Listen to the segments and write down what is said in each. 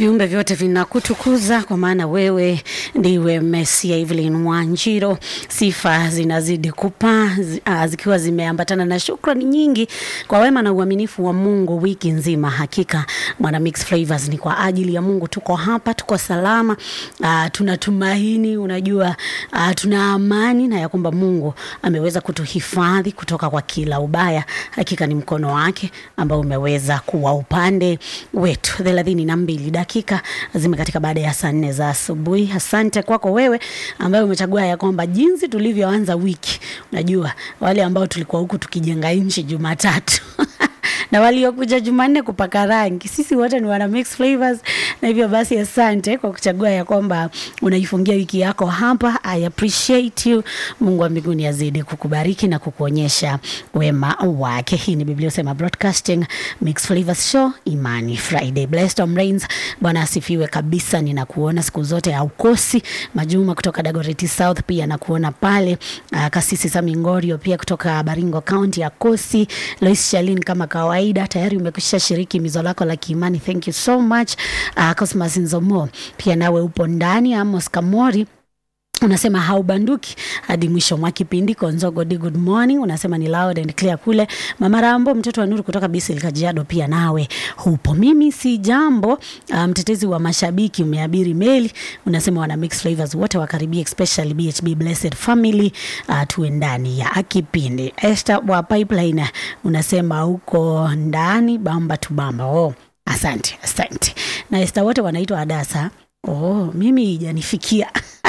Viumbe vyote vinakutukuza kwa maana wewe ndiwe Mesia. Evelyn Wanjiro, sifa zinazidi kupaa zi- ah, zikiwa zimeambatana na shukrani nyingi kwa wema na uaminifu wa Mungu wiki nzima. Hakika mwana Mix Flavors ni kwa ajili ya Mungu, tuko hapa, tuko salama, uh, tunatumaini, unajua uh, tuna amani na ya kwamba Mungu ameweza kutuhifadhi kutoka kwa kila ubaya. Hakika ni mkono wake ambao umeweza kuwa upande wetu. thelathini na mbili dakika zimekatika baada ya saa nne za asubuhi. Asante kwako wewe ambaye umechagua ya kwamba jinsi tulivyoanza wiki, unajua wale ambao tulikuwa huku tukijenga nchi Jumatatu na waliokuja Jumanne kupaka rangi, sisi wote ni wana mix flavors, na hivyo basi asante kwa kuchagua ya kwamba unaifungia wiki yako hapa. I appreciate you. Mungu wa mbinguni azidi kukubariki na kukuonyesha wema wake. Hii ni Biblia Sema Broadcasting Mix Flavors Show, Imani Friday. Blessed Tom Rains, Bwana asifiwe kabisa. Ninakuona siku zote haukosi. Majuma kutoka Dagoretti South pia nakuona pale. Uh, Kasisi Sami Ngorio pia kutoka Baringo County ya Kosi. Lois Shalin kama kawaida tayari umekwisha shiriki mizo lako la kiimani. Thank you so much. Uh, Cosmas Nzomo pia nawe upo ndani. Amos Kamori unasema haubanduki hadi mwisho mwa kipindi. Konzogo di good morning, unasema ni loud and clear kule. Mama Rambo, mtoto wa Nuru kutoka Bisil Kajiado, pia nawe hupo. Mimi si jambo, uh, mtetezi wa mashabiki, umeabiri meli, unasema wana mix flavors wote wakaribia, especially BHB Blessed Family, uh, tuwe ndani ya kipindi. Esther wa Pipeline, unasema huko ndani bamba tu bamba. Oh, asante asante. Na Esther wote wanaitwa Adasa. Oh, mimi ijanifikia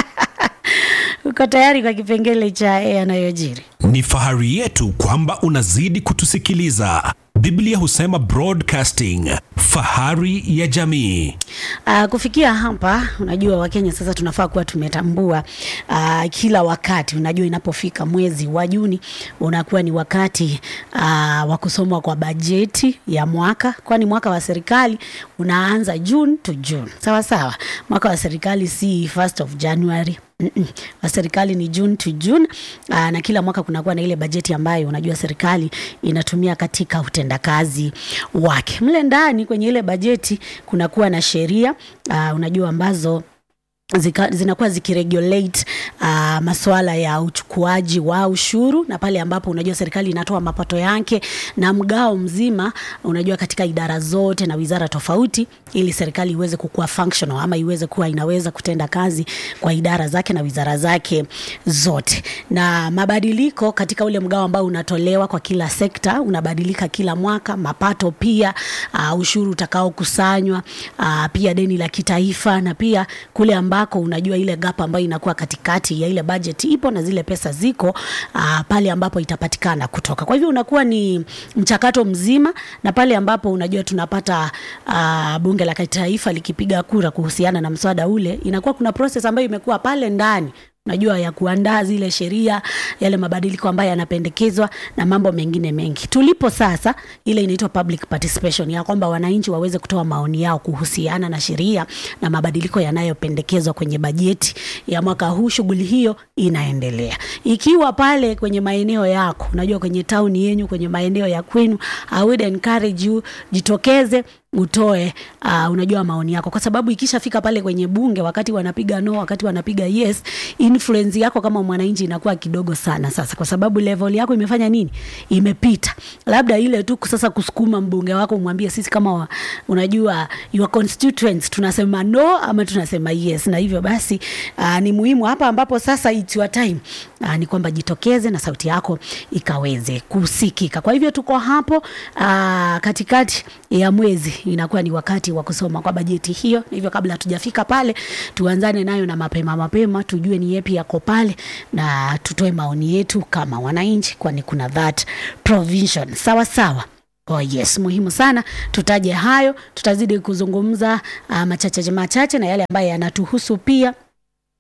uko tayari kwa kipengele cha yanayojiri? Ni fahari yetu kwamba unazidi kutusikiliza. Biblia husema broadcasting, fahari ya jamii. Uh, kufikia hapa, unajua Wakenya sasa tunafaa kuwa tumetambua uh, kila wakati, unajua inapofika mwezi wa Juni unakuwa ni wakati uh, wa kusomwa kwa bajeti ya mwaka, kwani mwaka wa serikali unaanza June to June, sawa sawa. Mwaka wa serikali si first of January Mm-mm. wa serikali ni June to June. Aa, na kila mwaka kunakuwa na ile bajeti ambayo unajua serikali inatumia katika utendakazi wake. Mle ndani kwenye ile bajeti kunakuwa na sheria aa, unajua ambazo zika, zinakuwa zikiregulate uh, masuala ya uchukuaji wa ushuru na pale ambapo unajua serikali inatoa mapato yake na mgao mzima unajua katika idara zote na wizara tofauti ili serikali iweze kukuwa functional ama iweze kuwa inaweza kutenda kazi kwa idara zake na wizara zake zote na mabadiliko katika ule mgao ambao unatolewa kwa kila sekta unabadilika kila mwaka mapato pia uh, ushuru utakaokusanywa uh, pia deni la kitaifa na pia kule ambako unajua ile gap ambayo inakuwa katikati ya ile budget ipo na zile pesa ziko uh, pale ambapo itapatikana kutoka. Kwa hivyo unakuwa ni mchakato mzima, na pale ambapo unajua tunapata uh, bunge la kitaifa likipiga kura kuhusiana na mswada ule, inakuwa kuna process ambayo imekuwa pale ndani unajua ya kuandaa zile sheria, yale mabadiliko ambayo yanapendekezwa na mambo mengine mengi. Tulipo sasa, ile inaitwa public participation, ya kwamba wananchi waweze kutoa maoni yao kuhusiana na sheria na mabadiliko yanayopendekezwa kwenye bajeti ya mwaka huu. Shughuli hiyo inaendelea ikiwa pale kwenye maeneo yako, unajua kwenye tauni yenyu, kwenye maeneo ya kwenu, I would encourage you jitokeze utoe uh, unajua maoni yako, kwa sababu ikishafika pale kwenye bunge, wakati wanapiga no, wakati wanapiga yes, influence yako kama mwananchi inakuwa kidogo sana sasa, kwa sababu level yako imefanya nini, imepita. Labda ile tu sasa kusukuma mbunge wako umwambie, sisi kama wa, unajua your constituents tunasema no ama tunasema yes, na hivyo basi uh, ni muhimu hapa ambapo sasa it's your time uh, ni kwamba jitokeze na sauti yako ikaweze kusikika. Kwa hivyo tuko hapo uh, katikati ya mwezi inakuwa ni wakati wa kusoma kwa bajeti hiyo. Na hivyo kabla hatujafika pale, tuanzane nayo na mapema mapema, tujue ni yepi yako pale na tutoe maoni yetu kama wananchi, kwani kuna that provision. Sawa sawa. Oh yes, muhimu sana tutaje hayo. Tutazidi kuzungumza uh, machache machache na yale ambayo yanatuhusu pia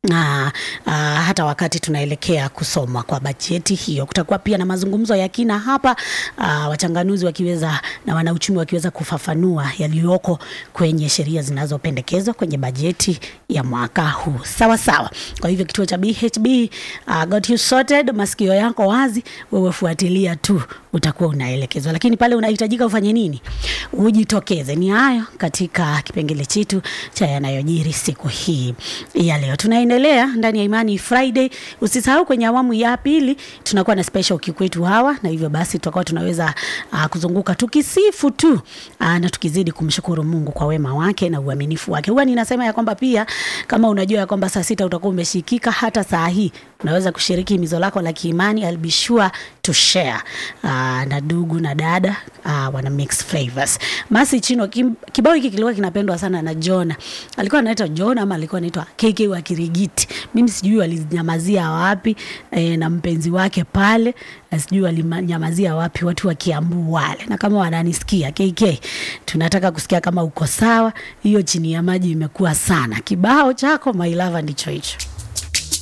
na uh, hata wakati tunaelekea kusoma kwa bajeti hiyo, kutakuwa pia na mazungumzo ya kina hapa, uh, wachanganuzi wakiweza na wanauchumi wakiweza kufafanua yaliyoko kwenye sheria zinazopendekezwa kwenye bajeti ya mwaka huu. Sawa sawa. Kwa hivyo kituo cha BHB uh, got you sorted, masikio yako wazi, wewe fuatilia tu, utakuwa unaelekezwa, lakini pale unahitajika ufanye nini? Ujitokeze. Ni hayo katika kipengele chetu cha yanayojiri siku hii ya leo. Tunaendelea ndani ya Imani Friday. Usisahau kwenye awamu ya pili tunakuwa na special kikwetu hawa, na hivyo basi tutakuwa tunaweza uh, kuzunguka tukisifu tu uh, na tukizidi kumshukuru Mungu kwa wema wake na uaminifu wake. Huwa ninasema ya kwamba pia kama unajua ya kwamba saa sita utakuwa umeshikika, hata saa hii unaweza kushiriki mizo lako la kiimani. I'll be sure to share uh, na ndugu na dada uh, wana mix flavors. Masi Chino, kim, kibao hiki kilikuwa kinapendwa sana na Jona. Alikuwa anaitwa Jona ama alikuwa anaitwa KK wa Kirigiti. Mimi sijui walinyamazia wapi e, na mpenzi wake pale na sijui walinyamazia wapi watu wa Kiambu wale. Na kama wananisikia KK, tunataka kusikia kama uko sawa. Hiyo chini ya maji imekuwa sana. Kibao chako my lover ndicho hicho.